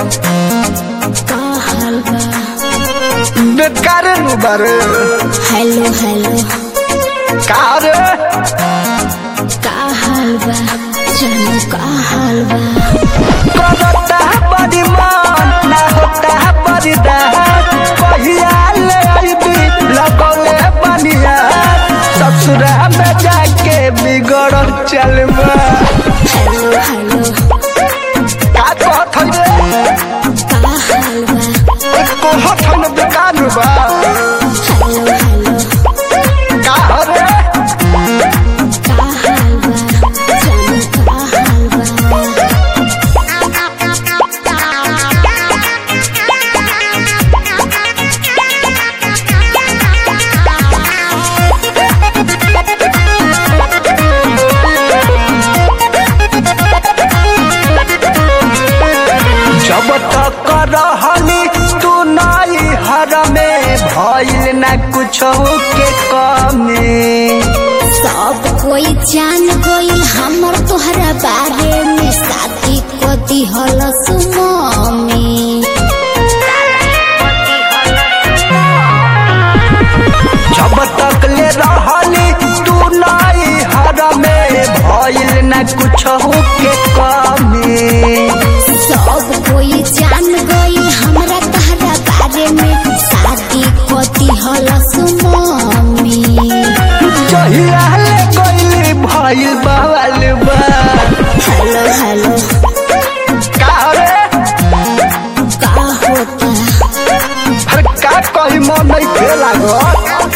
का हाल बा बेकार नु बारे हेलो हेलो का रे का हाल बा जानू का हाल बा करता बड़ी मन ना होता बड़ी दात पहिया ले आईबी लगौले बनिया ससुरा में जाके बिगड़ चलबा हेलो हेलो का कहत रे का हाल बा कहत हम बेकार बा हेलो हेलो का रे का हाल बा जानू का हाल बा जब तक रहनी तू नाई हर में भइल न कुछ के कमी सब कोई जान गइल हमर तोहरा बारे में शादी को दिहल सुममी जब तक ले रहनी तू नाई हर में भइल न कुछ के कमी सब कोई जान गइल हमरा तोहरा बारे में शादी को दिहल सुममी जहिया ले गइल भइल बवाल बा हेलो हेलो का रे का होता हर का कही मन नहीं थे लागत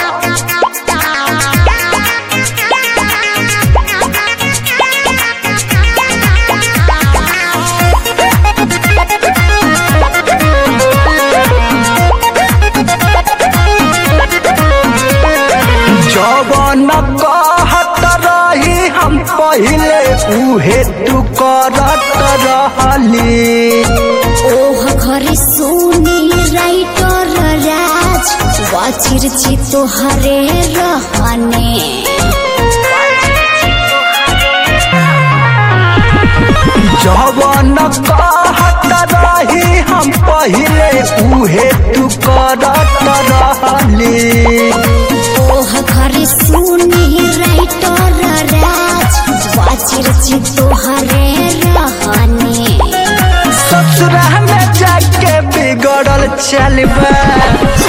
जवन कहत रही हम पहिले उहे तू करत रहली ओह घरे सोनी राइटर राज वाचिर ची तोहरे रहने जवन कहत रही हम पहिले उहे तू करत रहली ओह घरे सोनी राइटर राज वाचिर ची तोहरे रहने ससुरा में जाके बिगड़ल चलबा